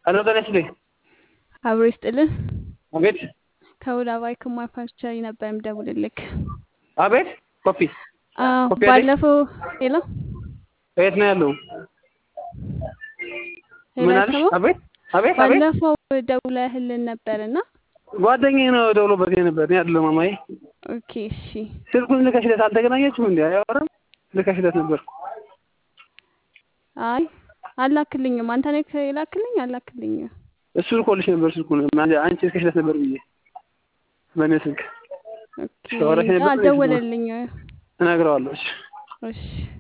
ሄሎ ጤና ይስጥልኝ። አብሮ ይስጥልን። አቤት ከውላ ባይክ ማኑፋክቸሪ ነበር የምደውልልክ። አቤት ኮፒ አዎ፣ ኮፒ አለኝ? ባለፈው ሄሎ የት ነው ያለው? ሄሎ ምን አለሽ? አይሰማም? አቤት አቤት አቤት ባለፈው ደውለህልን ነበርና ጓደኛዬ ነው ደውሎበት የነበር እኔ አይደለሁም ማማዬ። ኦኬ እሺ። ስልኩን ልከሽለት አልተገናኘችም እንዴ? አያወራም? ልከሽለት ነበር። አይ አላክልኝም። አንተ ነህ የላክልኝ? አላክልኝም። እሱ ልኮልሽ ነበር ስልኩን አንቺ ልከሽለት ነበር ብዬ በእኔ ስልክ ኦኬ ሻወራሽ ነበር? አልደወለልኝ። እነግረዋለሁ። እሺ እሺ